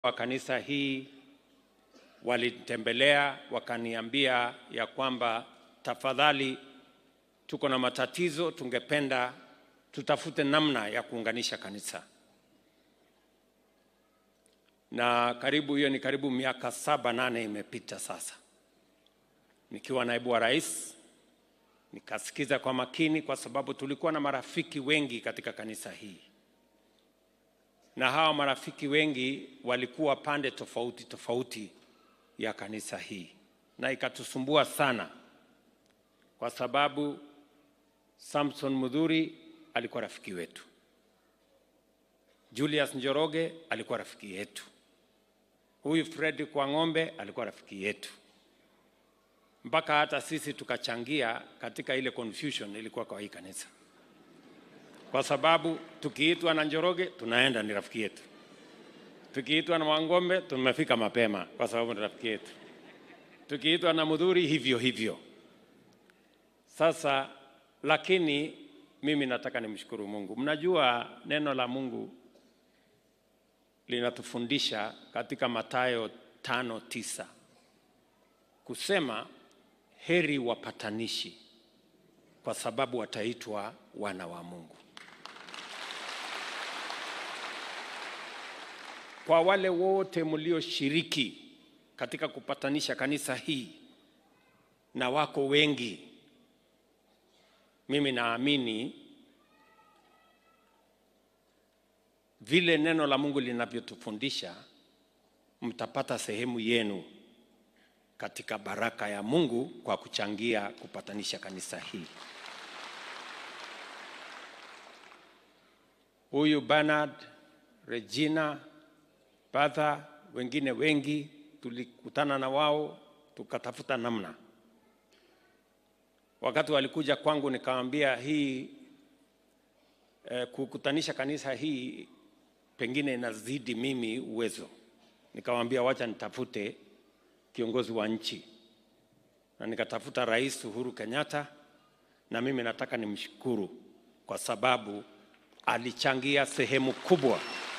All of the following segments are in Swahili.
wa kanisa hii walinitembelea wakaniambia ya kwamba tafadhali, tuko na matatizo, tungependa tutafute namna ya kuunganisha kanisa. Na karibu hiyo ni karibu miaka saba nane imepita sasa, nikiwa naibu wa rais, nikasikiza kwa makini, kwa sababu tulikuwa na marafiki wengi katika kanisa hii na hawa marafiki wengi walikuwa pande tofauti tofauti ya kanisa hii, na ikatusumbua sana, kwa sababu Samson Mudhuri alikuwa rafiki wetu, Julius Njoroge alikuwa rafiki yetu, huyu Fred Kwang'ombe alikuwa rafiki yetu, mpaka hata sisi tukachangia katika ile confusion ilikuwa kwa hii kanisa kwa sababu tukiitwa na Njoroge tunaenda, ni rafiki yetu. Tukiitwa na Wangombe tumefika mapema, kwa sababu ni rafiki yetu. Tukiitwa na Mudhuri hivyo hivyo. Sasa lakini mimi nataka nimshukuru Mungu. Mnajua neno la Mungu linatufundisha katika Mathayo tano tisa kusema heri wapatanishi, kwa sababu wataitwa wana wa Mungu. Kwa wale wote mlioshiriki katika kupatanisha kanisa hii na wako wengi, mimi naamini vile neno la Mungu linavyotufundisha, mtapata sehemu yenu katika baraka ya Mungu kwa kuchangia kupatanisha kanisa hii. Huyu Bernard, Regina Badha, wengine wengi tulikutana na wao tukatafuta namna. Wakati walikuja kwangu, nikamwambia hii eh, kukutanisha kanisa hii pengine inazidi mimi uwezo. Nikamwambia wacha nitafute kiongozi wa nchi, na nikatafuta Rais Uhuru Kenyatta, na mimi nataka nimshukuru kwa sababu alichangia sehemu kubwa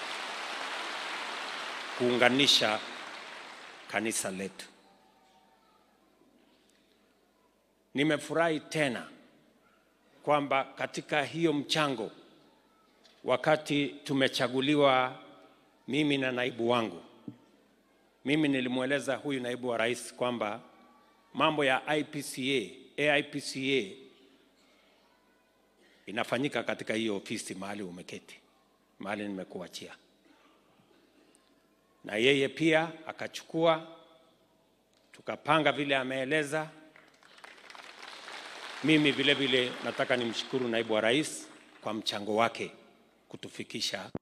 kuunganisha kanisa letu. Nimefurahi tena kwamba katika hiyo mchango, wakati tumechaguliwa mimi na naibu wangu, mimi nilimweleza huyu naibu wa rais kwamba mambo ya IPCA, AIPCA inafanyika katika hiyo ofisi mahali umeketi, mahali nimekuachia na yeye pia akachukua, tukapanga vile ameeleza. Mimi vile vile nataka nimshukuru naibu wa rais kwa mchango wake kutufikisha